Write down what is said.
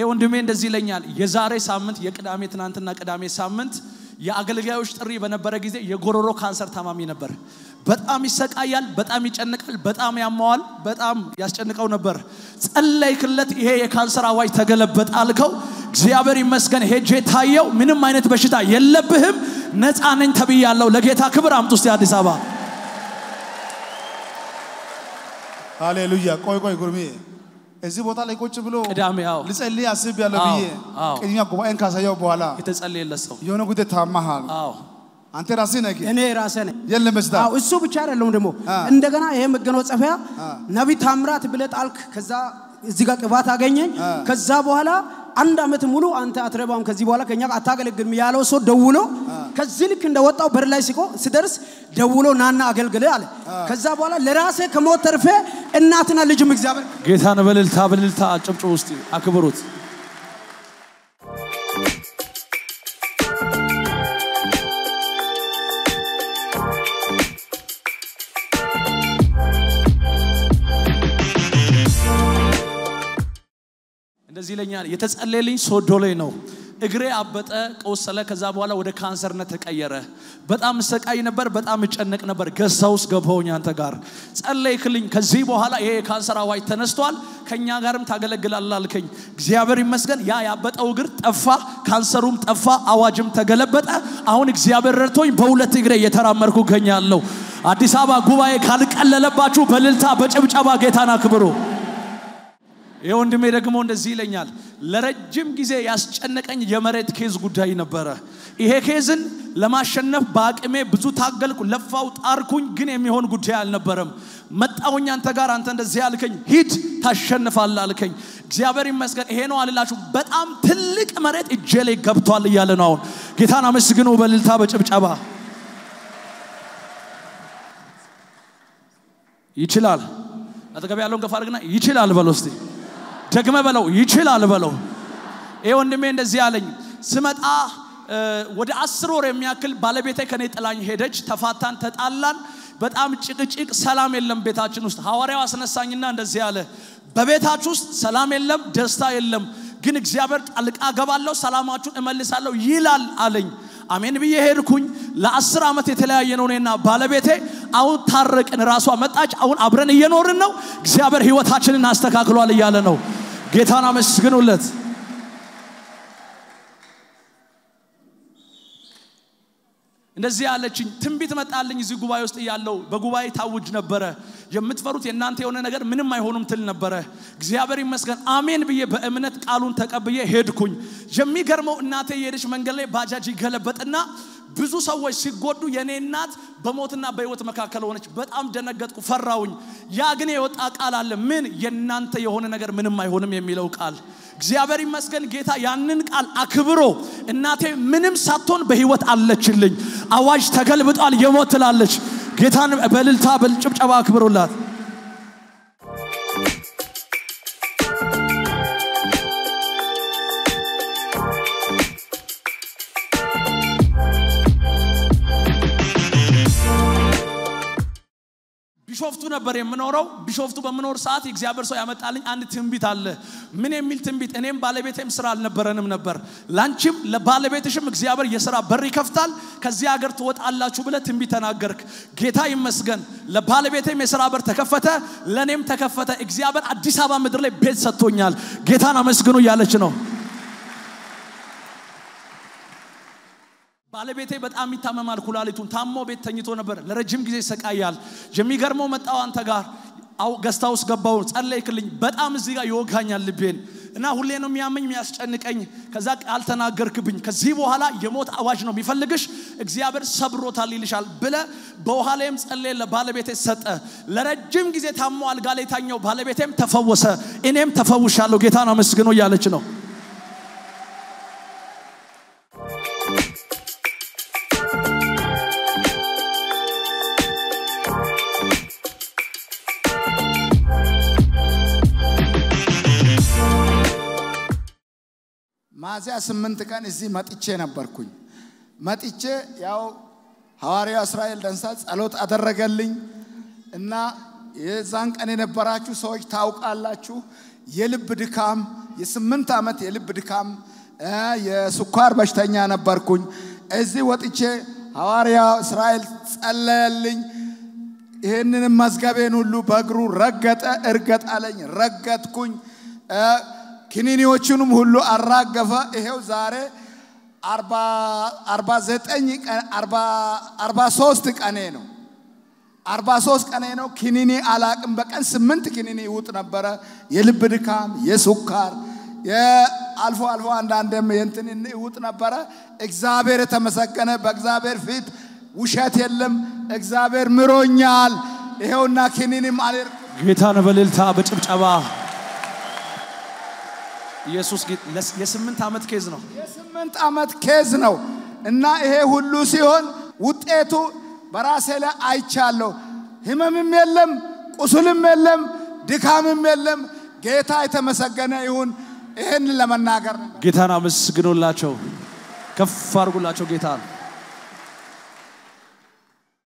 ይሄ ወንድሜ እንደዚህ ይለኛል። የዛሬ ሳምንት የቅዳሜ ትናንትና ቅዳሜ ሳምንት የአገልጋዮች ጥሪ በነበረ ጊዜ የጎሮሮ ካንሰር ታማሚ ነበር። በጣም ይሰቃያል፣ በጣም ይጨንቃል፣ በጣም ያማዋል፣ በጣም ያስጨንቀው ነበር። ጸለይክለት፣ ይሄ የካንሰር አዋጅ ተገለበጠ አልከው። እግዚአብሔር ይመስገን ሄጄ ታየው። ምንም አይነት በሽታ የለብህም፣ ነፃ ነኝ ተብያለሁ። ለጌታ ክብር አምጡ እስቲ አዲስ አበባ ሃሌሉያ። ቆይ ቆይ ጉርሜ እዚህ ቦታ ላይ ቁጭ ብሎ ቅዳሜ አዎ ልጸልይ አስቤያለሁ አዎ፣ ብዬ አዎ። ቅድሚያ ጉባኤን ካሳየው በኋላ የተጸለየለት ሰው የሆነ ጉዳይ ታማሃል። አዎ አንተ ራስህ ነህ እኔ ራሴ ነኝ። የለም በሽታ አዎ እሱ ብቻ አይደለም ደግሞ አ። እንደገና ይሄ መጎናጸፊያ ነቢይ ታምራት ብለህ ጣልክ። ከዛ እዚህ ጋር ቅባት አገኘኝ። አ። ከዛ በኋላ አንድ ዓመት ሙሉ አንተ አትረባም ከዚህ በኋላ ከኛ ጋር አታገለግልም ያለው ሰው ደውሎ ከዚህ ልክ እንደወጣው በር ላይ ሲቆ ስደርስ ደውሎ ናና አገልግል አለ። ከዛ በኋላ ለራሴ ከሞት ተርፌ እናትና ልጅም እግዚአብሔር ጌታን በልልታ በልልታ ጭብጭብ ውስጥ አክብሩት። እንደዚህ ይለኛል። የተጸለየልኝ ሶዶ ላይ ነው። እግሬ አበጠ፣ ቆሰለ። ከዛ በኋላ ወደ ካንሰርነት ተቀየረ። በጣም እሰቃይ ነበር፣ በጣም እጨነቅ ነበር። ገሳ ውስጥ ገባሁኝ አንተ ጋር ጸለይክልኝ። ከዚህ በኋላ ይሄ የካንሰር አዋጅ ተነስቷል፣ ከእኛ ጋርም ታገለግላለህ አልከኝ። እግዚአብሔር ይመስገን ያ ያበጠው እግር ጠፋ፣ ካንሰሩም ጠፋ፣ አዋጅም ተገለበጠ። አሁን እግዚአብሔር ረድቶኝ በሁለት እግሬ እየተራመድኩ እገኛለሁ። አዲስ አበባ ጉባኤ ካልቀለለባችሁ በልልታ በጭብጨባ ጌታን አክብሩ። ይህ ወንድሜ ደግሞ እንደዚህ ይለኛል። ለረጅም ጊዜ ያስጨነቀኝ የመሬት ኬዝ ጉዳይ ነበረ። ይሄ ኬዝን ለማሸነፍ በአቅሜ ብዙ ታገልኩ፣ ለፋው፣ ጣርኩኝ፣ ግን የሚሆን ጉዳይ አልነበረም። መጣሁኝ አንተ ጋር፣ አንተ እንደዚህ አልከኝ፣ ሂድ ታሸንፋለህ አልከኝ። እግዚአብሔር ይመስገን። ይሄ ነው አልላችሁ፣ በጣም ትልቅ መሬት እጄ ላይ ገብቷል እያለ ነው አሁን። ጌታን አመስግኑ በልልታ በጭብጨባ ይችላል። አጠገብ ያለውን ገፋ አድርግና ይችላል በለው እስቲ ደግመ በለው ይችላል በለው። ይሄ ወንድሜ እንደዚህ አለኝ። ስመጣ እ፣ ወደ አስር ወር የሚያክል ባለቤቴ ከኔ ጥላኝ ሄደች። ተፋታን፣ ተጣላን። በጣም ጭቅጭቅ፣ ሰላም የለም ቤታችን ውስጥ። ሐዋርያው አስነሳኝና እንደዚህ አለ፣ በቤታችሁ ውስጥ ሰላም የለም፣ ደስታ የለም፣ ግን እግዚአብሔር ጣልቃ ገባለሁ፣ ሰላማችሁን እመልሳለሁ ይላል አለኝ። አሜን ብዬ ሄድኩኝ። ለአስር ዓመት የተለያየ ነው እኔና ባለቤቴ። አሁን ታረቅን፣ ራሷ መጣች። አሁን አብረን እየኖርን ነው። እግዚአብሔር ህይወታችንን አስተካክሏል እያለ ነው። ጌታን አመስግኑለት። እንደዚህ ያለችኝ ትንቢት መጣልኝ። እዚህ ጉባኤ ውስጥ እያለው በጉባኤ ታውጅ ነበረ። የምትፈሩት የእናንተ የሆነ ነገር ምንም አይሆኑም ትል ነበረ። እግዚአብሔር ይመስገን አሜን ብዬ በእምነት ቃሉን ተቀብዬ ሄድኩኝ። የሚገርመው እናቴ የሄደች መንገድ ላይ ባጃጅ ይገለበጥና ብዙ ሰዎች ሲጎዱ የኔ እናት በሞትና በህይወት መካከል ሆነች። በጣም ደነገጥኩ፣ ፈራውኝ። ያ ግን የወጣ ቃል አለ። ምን የእናንተ የሆነ ነገር ምንም አይሆንም የሚለው ቃል እግዚአብሔር ይመስገን ጌታ ያንን ቃል አክብሮ እናቴ ምንም ሳትሆን በህይወት አለችልኝ። አዋጅ ተገልብጧል፣ የሞት ትላለች። ጌታን በልልታ በጭብጨባ አክብሩላት። ቢሾፍቱ ነበር የምኖረው። ቢሾፍቱ በምኖር ሰዓት የእግዚአብሔር ሰው ያመጣልኝ አንድ ትንቢት አለ። ምን የሚል ትንቢት? እኔም ባለቤቴም ስራ አልነበረንም ነበር። ላንቺም ለባለቤትሽም እግዚአብሔር የስራ በር ይከፍታል፣ ከዚህ ሀገር ትወጣላችሁ ብለ ትንቢት ተናገርክ። ጌታ ይመስገን። ለባለቤቴም የስራ በር ተከፈተ፣ ለእኔም ተከፈተ። እግዚአብሔር አዲስ አበባ ምድር ላይ ቤት ሰጥቶኛል። ጌታን አመስግኑ እያለች ነው። ባለቤቴ በጣም ይታመማል። ኩላሊቱን ታሞ ቤት ተኝቶ ነበር። ለረጅም ጊዜ ይሰቃያል። የሚገርመው መጣው አንተ ጋር አው ገስታ ውስጥ ገባው ጸለይክልኝ። በጣም እዚህ ጋር ይወጋኛል ልቤን እና ሁሌ ነው የሚያመኝ የሚያስጨንቀኝ። ከዛ ቃል ተናገርክብኝ። ከዚህ በኋላ የሞት አዋጅ ነው የሚፈልግሽ እግዚአብሔር ሰብሮታል ይልሻል ብለ በውሃ ላይም ጸለየ። ለባለቤቴ ሰጠ። ለረጅም ጊዜ ታሞ አልጋ ላይ ታኘው። ባለቤቴም ተፈወሰ፣ እኔም ተፈውሻለሁ። ጌታን አመስግኖ እያለች ነው። ሚያዝያ ስምንት ቀን እዚህ መጥቼ ነበርኩኝ። መጥቼ ያው ሐዋርያው እስራኤል ደንሳ ጸሎት አደረገልኝ እና የዛን ቀን የነበራችሁ ሰዎች ታውቃላችሁ። የልብ ድካም፣ የስምንት ዓመት የልብ ድካም፣ እ፣ የስኳር በሽተኛ ነበርኩኝ። እዚህ ወጥቼ ሐዋርያ እስራኤል ጸለየልኝ። ይህንንም መዝገቤን ሁሉ በእግሩ ረገጠ። እርገጥ አለኝ፣ ረገጥኩኝ። እ፣ ክኒኒዎቹንም ሁሉ አራገፈ። ይሄው ዛሬ አርባ ዘጠኝ ቀን አርባ ሶስት ቀኔ ነው። አርባ ሶስት ቀኔ ነው። ክኒኒ አላቅም። በቀን ስምንት ክኒኒ ይውጥ ነበረ። የልብ ድካም፣ የሱካር አልፎ አልፎ አንዳንድም የእንትን ይውጥ ነበረ። እግዚአብሔር የተመሰገነ በእግዚአብሔር ፊት ውሸት የለም። እግዚአብሔር ምሮኛል። ይሄውና ክኒኒም አልር ጌታን በእልልታ በጭብጨባ ኢየሱስ ጌ- ለስ- የስምንት ዓመት ኬዝ ነው። የስምንት ዓመት ኬዝ ነው እና ይሄ ሁሉ ሲሆን ውጤቱ በራሴ ላይ አይቻለሁ። ህመምም የለም፣ ቁስልም የለም፣ ድካምም የለም። ጌታ የተመሰገነ ይሁን። ይህን ለመናገር ነው። ጌታን አመስግኑላቸው፣ ከፍ አድርጉላቸው ጌታን